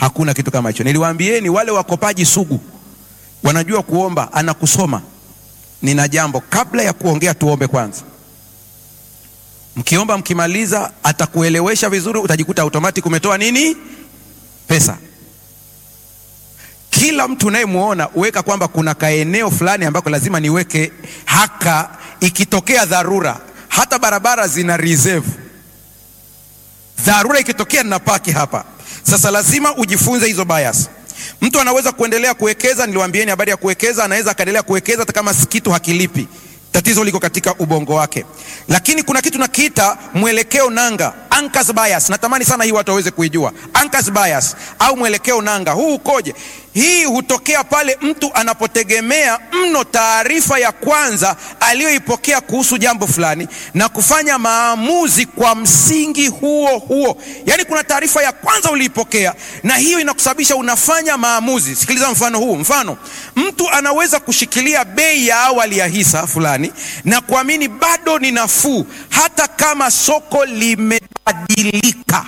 Hakuna kitu kama hicho. Niliwaambieni wale wakopaji sugu wanajua kuomba, anakusoma. Nina jambo, kabla ya kuongea tuombe kwanza. Mkiomba mkimaliza, atakuelewesha vizuri, utajikuta automatic umetoa nini, pesa. Kila mtu unayemwona uweka kwamba kuna kaeneo fulani ambako lazima niweke haka, ikitokea dharura. Hata barabara zina reserve, dharura ikitokea ninapaki hapa. Sasa lazima ujifunze hizo bias. Mtu anaweza kuendelea kuwekeza, niliwaambieni habari ya kuwekeza, anaweza akaendelea kuwekeza hata kama kitu hakilipi. Tatizo liko katika ubongo wake, lakini kuna kitu nakiita mwelekeo nanga, anchors bias. Natamani sana hii watu waweze kuijua anchors bias au mwelekeo nanga. Huu ukoje? Hii hutokea pale mtu anapotegemea mno taarifa ya kwanza aliyoipokea kuhusu jambo fulani na kufanya maamuzi kwa msingi huo huo. Yaani, kuna taarifa ya kwanza uliipokea na hiyo inakusababisha unafanya maamuzi. Sikiliza mfano huu. Mfano, mtu anaweza kushikilia bei ya awali ya hisa fulani na kuamini bado ni nafuu hata kama soko limebadilika.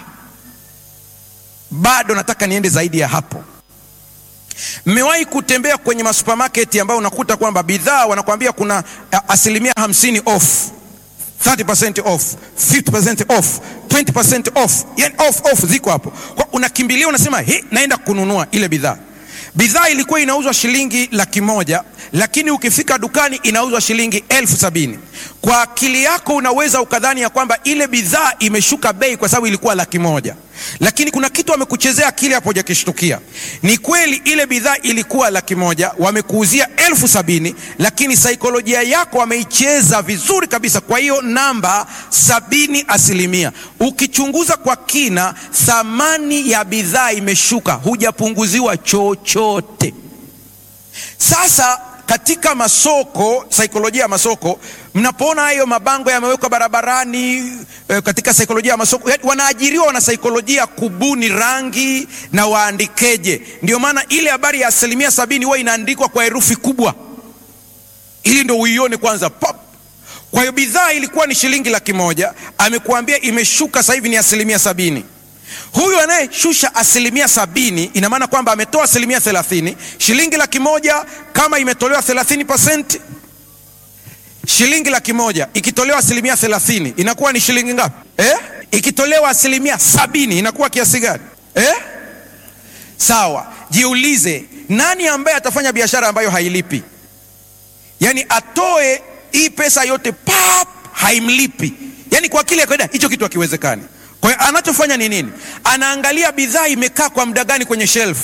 Bado nataka niende zaidi ya hapo. Mmewahi kutembea kwenye masupermarket ambayo unakuta kwamba bidhaa wanakuambia kuna asilimia hamsini off, 30% off, 50% off, 20% off, yani off off ziko hapo. Kwa unakimbilia unasema, he, naenda kununua ile bidhaa. Bidhaa ilikuwa inauzwa shilingi laki moja lakini ukifika dukani inauzwa shilingi elfu sabini. Kwa akili yako unaweza ukadhani ya kwamba ile bidhaa imeshuka bei kwa sababu ilikuwa laki moja, lakini kuna kitu wamekuchezea akili hapo, hujakishtukia. Ni kweli ile bidhaa ilikuwa laki moja, wamekuuzia elfu sabini, lakini saikolojia yako wameicheza vizuri kabisa. Kwa hiyo namba sabini asilimia, ukichunguza kwa kina, thamani ya bidhaa imeshuka, hujapunguziwa chochote. Sasa katika masoko, saikolojia ya masoko, mnapoona hayo mabango yamewekwa barabarani e, katika saikolojia ya masoko wanaajiriwa wana saikolojia kubuni rangi na waandikeje. Ndio maana ile habari ya asilimia sabini huwa inaandikwa kwa herufi kubwa ili ndo uione kwanza pop. Kwa hiyo bidhaa ilikuwa ni shilingi laki moja, amekuambia imeshuka sasa hivi ni asilimia sabini. Huyu anayeshusha asilimia sabini ina maana kwamba ametoa asilimia thelathini. Shilingi laki moja kama imetolewa thelathini pasenti, shilingi laki moja ikitolewa asilimia thelathini inakuwa ni shilingi ngapi eh? Ikitolewa asilimia sabini inakuwa kiasi gani eh? Sawa, jiulize, nani ambaye atafanya biashara ambayo hailipi? Yaani atoe hii pesa yote pap, haimlipi. Yaani kwa akili ya kawaida hicho kitu hakiwezekani. Kwa hiyo anachofanya ni nini? Anaangalia bidhaa imekaa kwa muda gani kwenye shelf.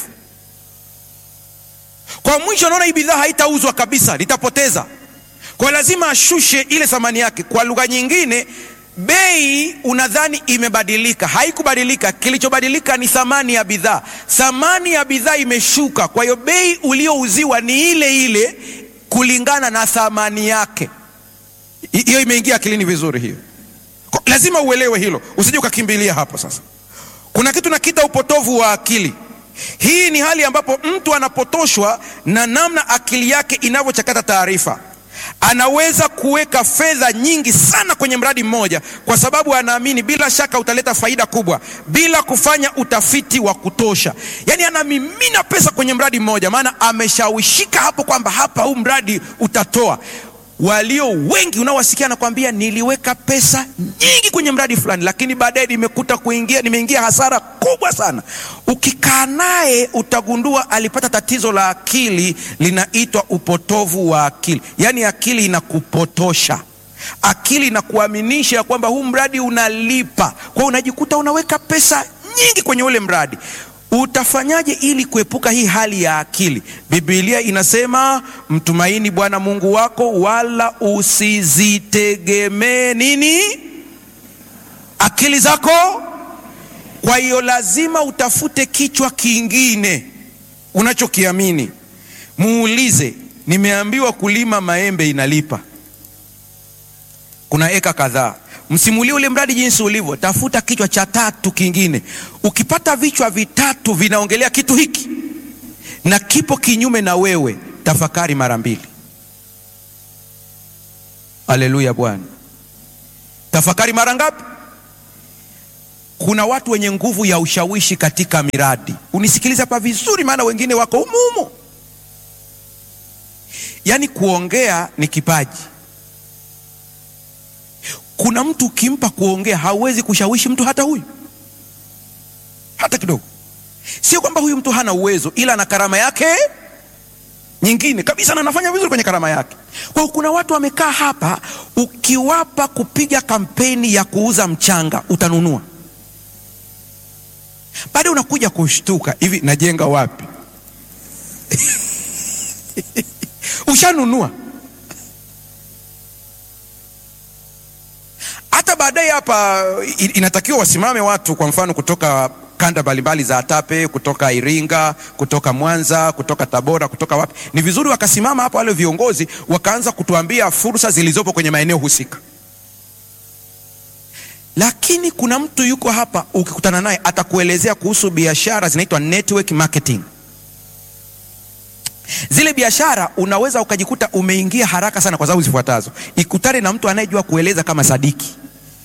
Kwa mwisho anaona hii bidhaa haitauzwa kabisa, litapoteza. Kwa hiyo lazima ashushe ile thamani yake. Kwa lugha nyingine, bei unadhani imebadilika, haikubadilika. Kilichobadilika ni thamani ya bidhaa. Thamani ya bidhaa imeshuka, kwa hiyo bei uliouziwa ni ile ile kulingana na thamani yake. Hiyo imeingia akilini vizuri hiyo. Lazima uelewe hilo, usije ukakimbilia hapo. Sasa kuna kitu nakiita upotovu wa akili. Hii ni hali ambapo mtu anapotoshwa na namna akili yake inavyochakata taarifa. Anaweza kuweka fedha nyingi sana kwenye mradi mmoja kwa sababu anaamini bila shaka utaleta faida kubwa, bila kufanya utafiti wa kutosha. Yaani anamimina pesa kwenye mradi mmoja, maana ameshawishika hapo kwamba hapa huu mradi utatoa walio wengi unaowasikia nakwambia, niliweka pesa nyingi kwenye mradi fulani, lakini baadaye nimekuta kuingia nimeingia hasara kubwa sana. Ukikaa naye utagundua alipata tatizo la akili linaitwa upotovu wa akili. Yaani akili inakupotosha, akili inakuaminisha ya kwamba huu mradi unalipa, kwa hiyo unajikuta unaweka pesa nyingi kwenye ule mradi. Utafanyaje ili kuepuka hii hali ya akili? Biblia inasema mtumaini Bwana Mungu wako, wala usizitegemee nini akili zako. Kwa hiyo lazima utafute kichwa kingine unachokiamini. Muulize, nimeambiwa kulima maembe inalipa, kuna eka kadhaa Msimulie ule mradi jinsi ulivyo, tafuta kichwa cha tatu kingine. Ukipata vichwa vitatu vinaongelea kitu hiki na kipo kinyume na wewe, tafakari mara mbili. Haleluya Bwana. Tafakari mara ngapi? kuna watu wenye nguvu ya ushawishi katika miradi. Unisikilize hapa vizuri, maana wengine wako humu humu. Yaani kuongea ni kipaji. Kuna mtu ukimpa kuongea hauwezi kushawishi mtu hata huyu hata kidogo. Sio kwamba huyu mtu hana uwezo, ila ana karama yake nyingine kabisa na anafanya vizuri kwenye karama yake. Kwa hiyo kuna watu wamekaa hapa, ukiwapa kupiga kampeni ya kuuza mchanga utanunua, baada unakuja kushtuka, hivi najenga wapi? Ushanunua. Hata baadaye hapa inatakiwa wasimame watu, kwa mfano kutoka kanda mbalimbali za Atape, kutoka Iringa, kutoka Mwanza, kutoka Tabora, kutoka wapi. Ni vizuri wakasimama hapa wale viongozi wakaanza kutuambia fursa zilizopo kwenye maeneo husika. Lakini kuna mtu yuko hapa, ukikutana naye atakuelezea kuhusu biashara zinaitwa network marketing. Zile biashara unaweza ukajikuta umeingia haraka sana kwa sababu zifuatazo. Ikutane na mtu anayejua kueleza kama Sadiki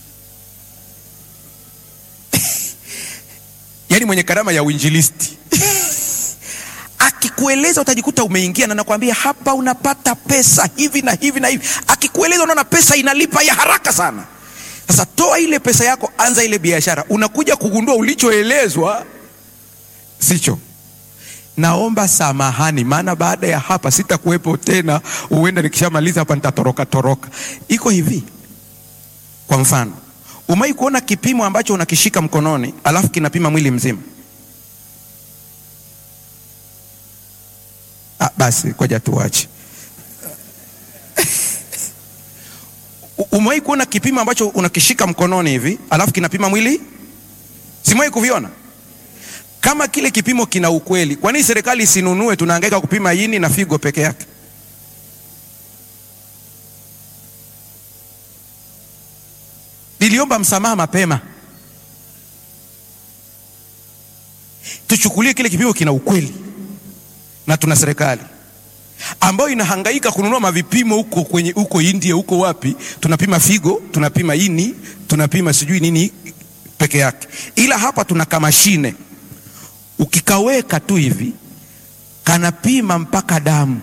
yaani mwenye karama ya uinjilisti akikueleza utajikuta umeingia, na nakwambia hapa unapata pesa hivi na hivi na hivi. Akikueleza unaona pesa inalipa ya haraka sana. Sasa toa ile pesa yako, anza ile biashara, unakuja kugundua ulichoelezwa sicho. Naomba samahani, maana baada ya hapa sitakuwepo tena, huenda nikishamaliza hapa nitatoroka toroka. Iko hivi, kwa mfano Umai kuona kipimo ambacho unakishika mkononi alafu kinapima mwili mzima? Ah, basi koja tuache. Umai kuona kipimo ambacho unakishika mkononi hivi alafu kinapima mwili? Simwai kuviona? Kama kile kipimo kina ukweli, kwa nini serikali isinunue? Tunahangaika kupima ini na figo peke yake. Niliomba msamaha mapema, tuchukulie kile kipimo kina ukweli, na tuna serikali ambayo inahangaika kununua mavipimo huko kwenye huko India huko wapi, tunapima figo, tunapima ini, tunapima sijui nini peke yake, ila hapa tuna kamashine, ukikaweka tu hivi kanapima mpaka damu.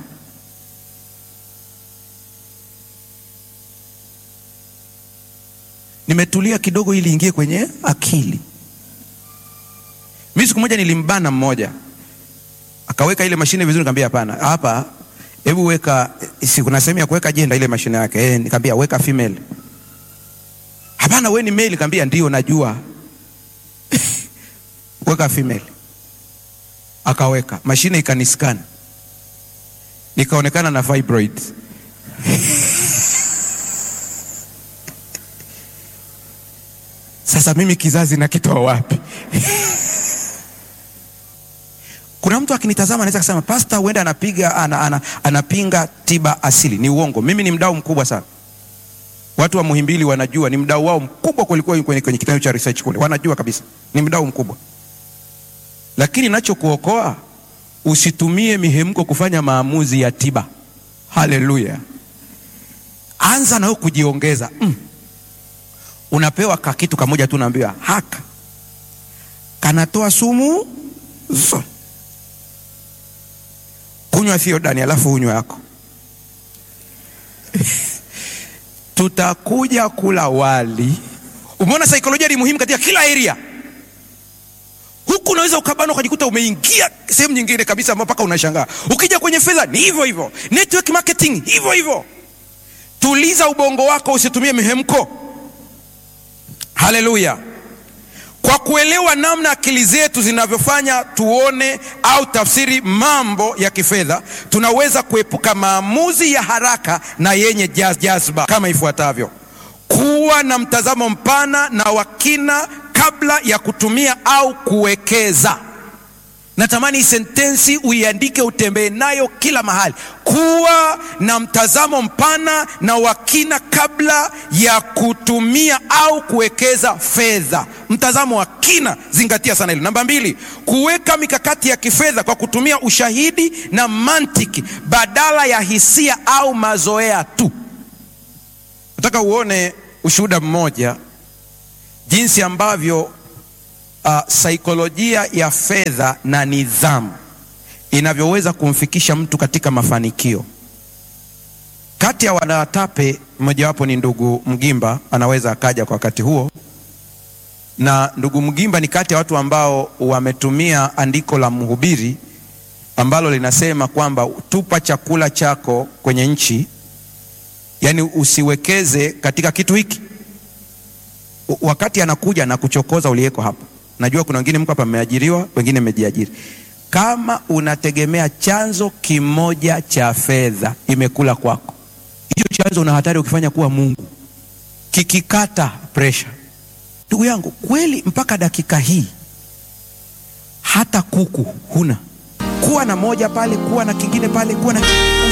Nimetulia kidogo ili ingie kwenye akili. Mimi siku moja nilimbana mmoja, akaweka ile mashine vizuri, nikamwambia hapana, hapa hebu weka, si kuna sehemu ya kuweka jenda ile mashine yake eh, nikamwambia weka female. Hapana, wewe ni male, nikamwambia ndio najua weka female. Akaweka mashine ikaniscan, nikaonekana na fibroid Sasa mimi kizazi nakitoa wapi? Kuna mtu akinitazama anaweza kusema pasta, huenda anapiga ana, ana, anapinga tiba asili. Ni uongo. Mimi ni mdau mkubwa sana. Watu wa Muhimbili wanajua, ni mdau wao mkubwa kulikuwa kwenye, kwenye kitengo cha research kule, wanajua kabisa ni mdau mkubwa, lakini nachokuokoa usitumie mihemko kufanya maamuzi ya tiba. Haleluya! Anza nao kujiongeza mm. Unapewa kakitu kamoja tu, unaambiwa haka kanatoa sumu zote, kunywa Thiodani alafu unywa yako tutakuja kula wali. Umeona, saikolojia ni muhimu katika kila area. Huku unaweza ukabana ukajikuta umeingia sehemu nyingine kabisa, mpaka unashangaa. Ukija kwenye fedha ni hivyo hivyo, network marketing hivyo hivyo. Tuliza ubongo wako, usitumie mihemko. Haleluya! Kwa kuelewa namna akili zetu zinavyofanya tuone au tafsiri mambo ya kifedha, tunaweza kuepuka maamuzi ya haraka na yenye jaz jazba kama ifuatavyo: kuwa na mtazamo mpana na wa kina kabla ya kutumia au kuwekeza. Natamani hii sentensi uiandike, utembee nayo kila mahali. Kuwa na mtazamo mpana na wa kina kabla ya kutumia au kuwekeza fedha. Mtazamo wa kina, zingatia sana hilo. Namba mbili, kuweka mikakati ya kifedha kwa kutumia ushahidi na mantiki badala ya hisia au mazoea tu. Nataka uone ushuhuda mmoja, jinsi ambavyo uh, saikolojia ya fedha na nidhamu inavyoweza kumfikisha mtu katika mafanikio. Kati ya wanawatape mmojawapo ni ndugu Mgimba, anaweza akaja kwa wakati huo, na ndugu Mgimba ni kati ya watu ambao wametumia andiko la Mhubiri ambalo linasema kwamba tupa chakula chako kwenye nchi, yaani usiwekeze katika kitu hiki. Wakati anakuja na kuchokoza uliyeko hapo, najua kuna wengine mko hapa mmeajiriwa, wengine mmejiajiri. Kama unategemea chanzo kimoja cha fedha imekula kwako, hicho chanzo una hatari ukifanya kuwa Mungu, kikikata pressure. Ndugu yangu, kweli mpaka dakika hii hata kuku huna kuwa na moja pale, kuwa na kingine pale, kuwa na